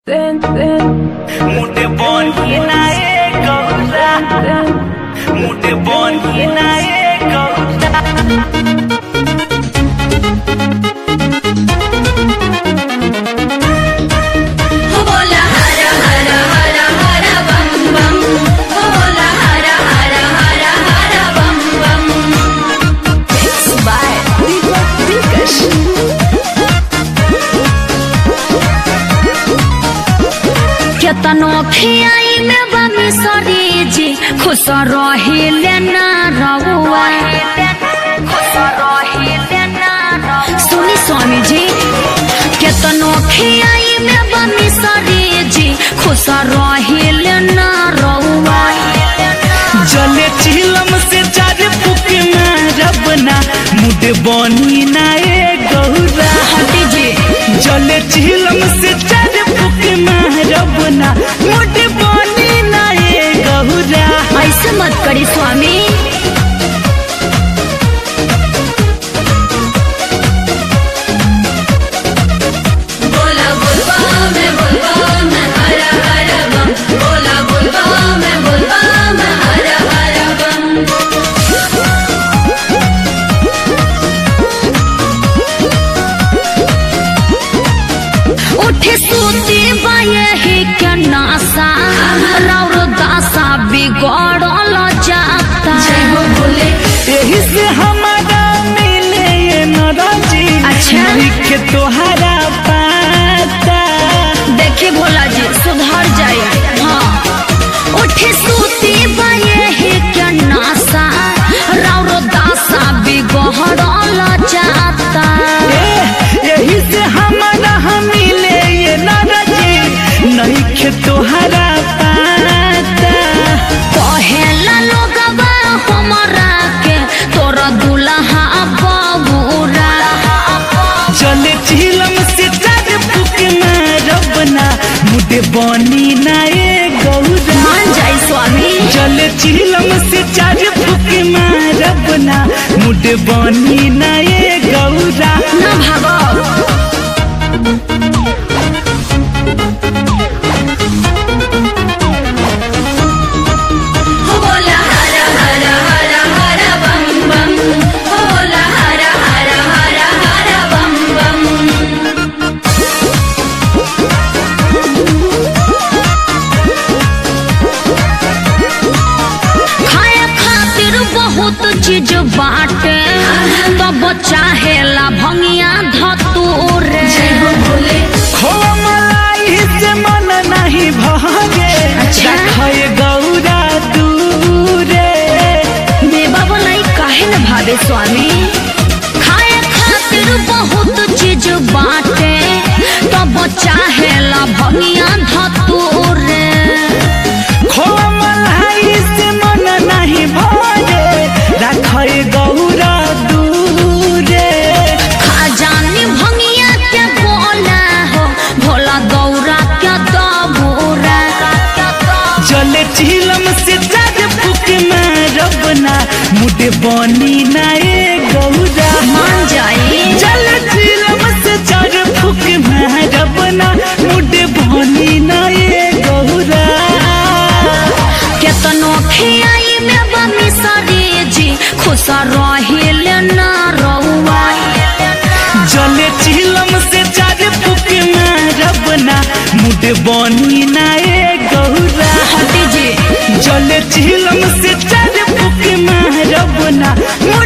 मुटे बनी नाए गौरा मुटे बनी नाए गौरा बोला हर हर हर हर बम बम बोला हर हर हर हर बम बम केतनो खियाई में बमी सरी जी खुश रहिले ना रहुआ सुनी स्वामी जी केतनो खियाई में बमी सरी जी खुश रहिले ना रहुआ जले चिलम से चार फुक मारबना मुटे बनी नाए गौरा हटी जी जले चिलम से चार फुक मारबना मुटे बनी नाए गौरा ऐसे मत करी स्वामी बोला बोलबा मैं बोलबा मैं हर हर बम बोला बोलबा मैं बोलबा मैं हर हर बम उठे सूती बाये ही क्या नासा राउर दासा बिगड़ल जाता यही से हमारा मिले ये नाराजी अच्छा। लिख तोहरा पाता देखी भोला जी सुधर जाए हाँ उठे सूती बाये ही क्या नासा राउर दासा बिगड़ल जाता ए, यही से हमारा हम मिले ये नाराजी नहीं खे तोहरा पाता कहेला लोगवा हमरा के तोरा दुल्हा बबूरा चले चिलम से चार फुक मारबना मुझे बनी नाए गौरा मान जाई स्वामी चले चिलम से चार फुक मारबना मुझे बनी नाए गौरा न भागो बोला हर हर हर हर बम बम बोला हर हर हर हर बम बम खाए खातिर बहुत चीज बाटे तब चाहेला भंगिया धतूरे खोआ मलाई से मन नहीं भागे अच्छा। रखे गौरा दूरे बेबा बनाई काहे न भावे स्वामी खाए खातिर बहुत चीज बाटे तब चाहेला भंगिया धतूरे खोआ मलाई से मन नहीं भागे रखे गौरा दूरे खजानी भंगिया के बोला हो भोला गौरा के दबूरा जले चिलम से चार फुक मारबना मुझे बनी नाए गौरा मान जाई जले चिलम से चार फुक मारबना मुझे बनी नाए गौरा केतनो खियाई में बमी सरी जी खुश रहिले ना रहुआ जले चिलम से चार फुक मारबना मुझे बनी नाए गौरा हटी जी जले चिलम से चार फुक मारबना